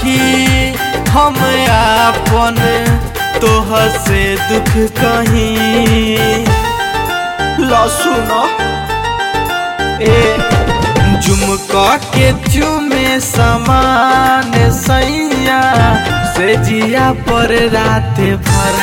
सखी हम आपन तोह से दुख कहीं लसुन ए झुमका के चुमे समान सैया से जिया पर रात भर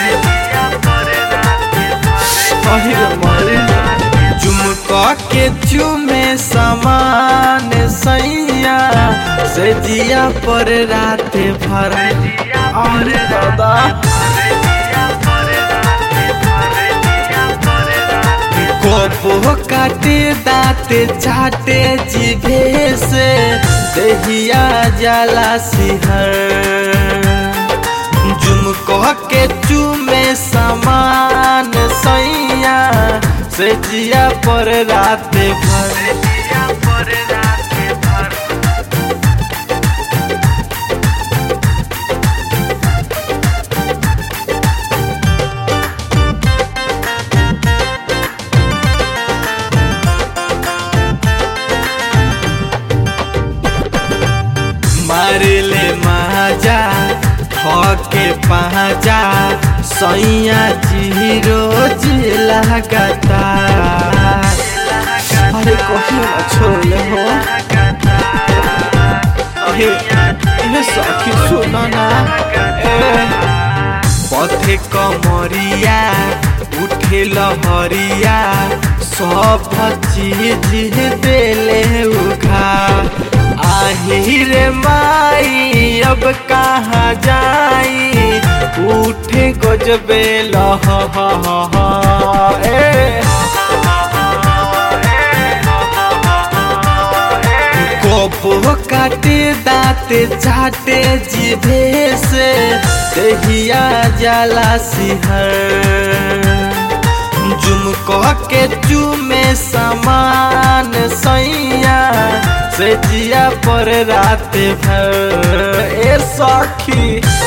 अहिर मरे झुमका के चुमे समान सैया से जिया पर रात भर अरे दादा कोपो काटे दाते चाटे जिभे से दहिया जाला सिहर जुम कह के चूमे समान सैया से जिया पर रात भर मारले माजा के पहजा सैया जी रोज लगाता अरे कहियो ना छोड़ले हो हे हे सखी सुनो ना ए पथे कमरिया उठे लहरिया सब चीज देले उघा आही रे माई अब कहाँ जाई उठे गजबे लह ए कोपो काटे दाते चाटे जिभे से दहिया जाला सिहर जुम कह के चूमे समान सैया से जिया पर रात भर ए सखी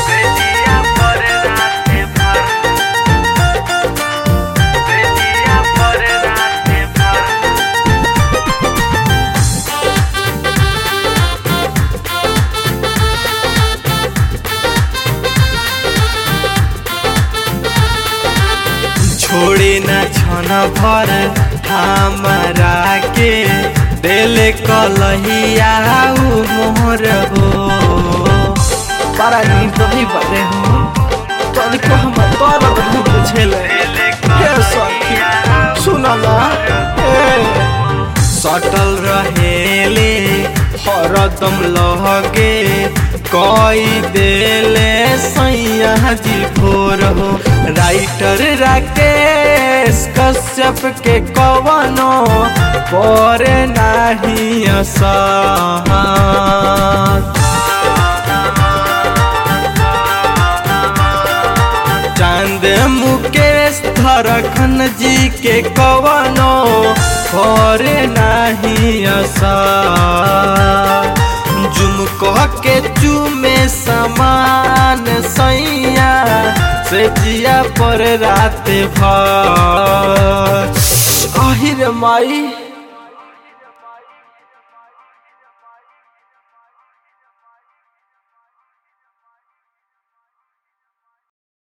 छोड़े न छन भर हमारा के दिल कलहिया मोहर हो बड़ा निर्दयी बने हो तनिको हम दर्द नहीं बुझेले हे सखी सुन ना ए सटल रहेले हरदम लहगे कई देले सैया जी भोर हो राइटर राकेश कश्यप के कवनो पर नाही असहत चांद मुकेश धरखन जी के कवनो और नाही असा जुम कह के चूमे समान सैया से जिया पर रात भर आहिर माई